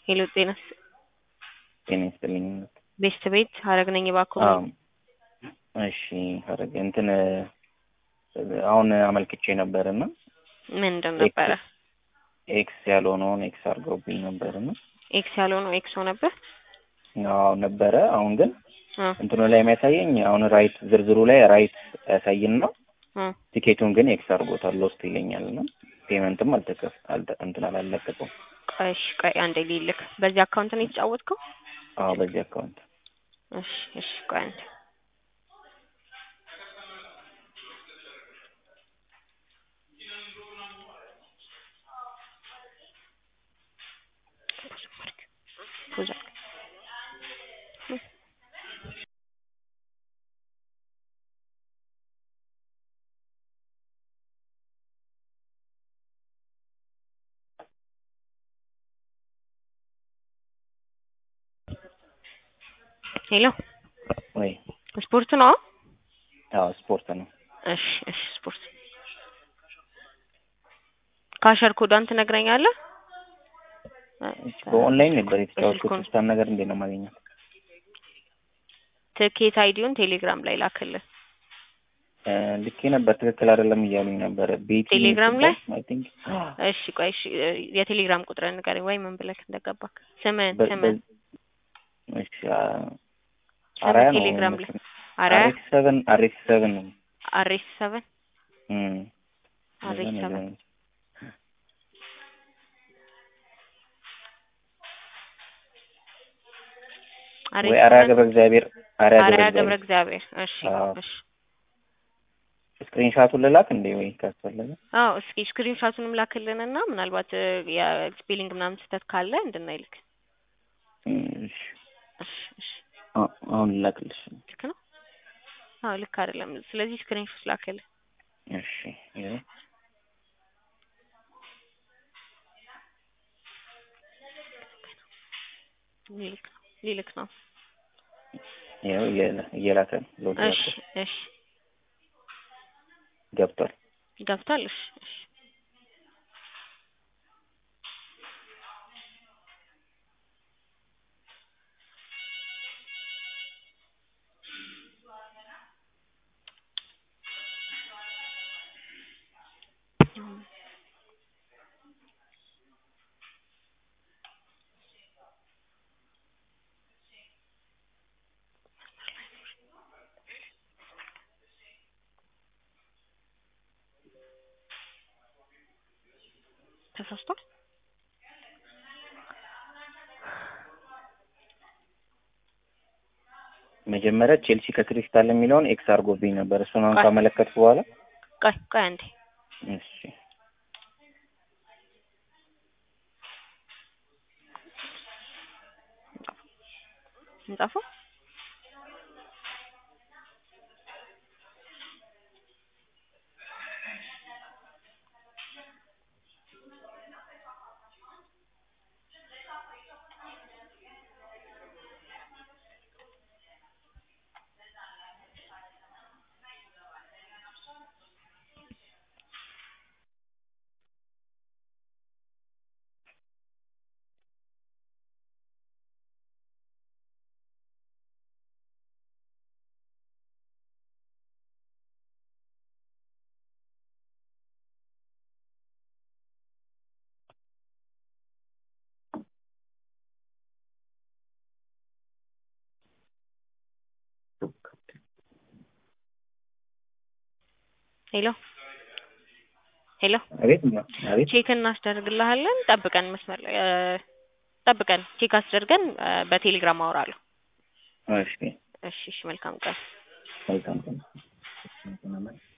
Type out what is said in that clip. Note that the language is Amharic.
ሄሎ ጤና ጤና ይስጥልኝ። ቤስት ቤት ሀረግ ነኝ እባክዎ። አዎ እሺ ሀረግ እንትን አሁን አመልክቼ ነበር እና ምንድን ነበረ? ኤክስ ያልሆነውን ኤክስ አድርገውብኝ ነበር እና ኤክስ ያልሆነው ኤክስ ነበር። አዎ ነበረ። አሁን ግን አ እንትኑ ላይ የሚያሳየኝ አሁን ራይት ዝርዝሩ ላይ ራይት ያሳይና አ ቲኬቱን ግን ኤክስ አድርጎታል ሎስት ይለኛል እና ፔመንትም አልተከፍ አልተ እንትን አላለቀቀውም። ቆይ እሺ ቆይ አንዴ ልልክ። በዚህ አካውንት ነው የተጫወትከው? አዎ በዚህ አካውንት እሺ እሺ ቆይ አንዴ ፖዝ አድርግ። ሄሎ ወይ ስፖርት ነው? አዎ ስፖርት ነው። እሺ እሺ ስፖርት ካሸር ኮዷን ትነግረኛለህ? በኦንላይን ነበር የተጫወትኩት። በስልኩ ነው። ስታን ነገር እንዴት ነው የማገኘው? ትኬት አይዲውን ቴሌግራም ላይ ላክልን። እ ልኬ ነበር ትክክል አይደለም እያሉኝ ነበረ። ቤቲ ቴሌግራም ላይ? አይ ቲንክ እሺ ቆይ እሺ የቴሌግራም ቁጥርን ንገረኝ ወይ ምን ብለህ እንደገባክ ስምህን በ- ስምህን በ- እሺ አ- አራያ ነው ቴሌግራም ላይ መሰለኝ። አራያ አሬክስ ሰቨን አሬክስ ሰቨን ነው። አሬስ ሰቨን እም አሬስ እንደዛ ሰቨን ነገር ነው። አሬስ ወይ አርያ ሰቨን ገብረ እግዚአብሔር አርያ አርያ ገብረ ገብረ እግዚአብሔር እግዚአብሔር እሺ አዎ። እሺ ስክሪንሻቱን ልላክ እንዴ ወይ ካስፈለገ? አዎ እስኪ ስክሪን ሻቱንም ላክልንና ምናልባት እ የስፔሊንግ ምናምን ስህተት ካለ እንድናይልክ እም እሺ እሺ እሺ አ- አሁን ልላክልሽ። ልክ ነው አዎ ልክ አይደለም ስለዚህ ስክሪን ሾት ላክልን እሺ ይኸው ሊልክ ነው ሊልክ ነው ይኸው እየላ- እየላከ ነው። ሎድ እሺ ያደርጋል። እሺ ገብቷል። ገብቷል እሺ እሺ ተሳስቷል መጀመሪያ ቼልሲ ከክሪስታል የሚለውን ኤክስ አድርጎብኝ ነበር። እሱን አሁን ቆይ። ካመለከትኩ በኋላ ቆይ ቆይ አንዴ እሺ እንጻፈው ሄሎ ሄሎ አቤት እና አቤት ቼክ እናስደርግልሃለን ጠብቀን መስመር ላይ እ ጠብቀን ቼክ አስደርገን እ በቴሌግራም አወራለሁ እሺ እሺ እሺ መልካም ቀን መልካም ቀን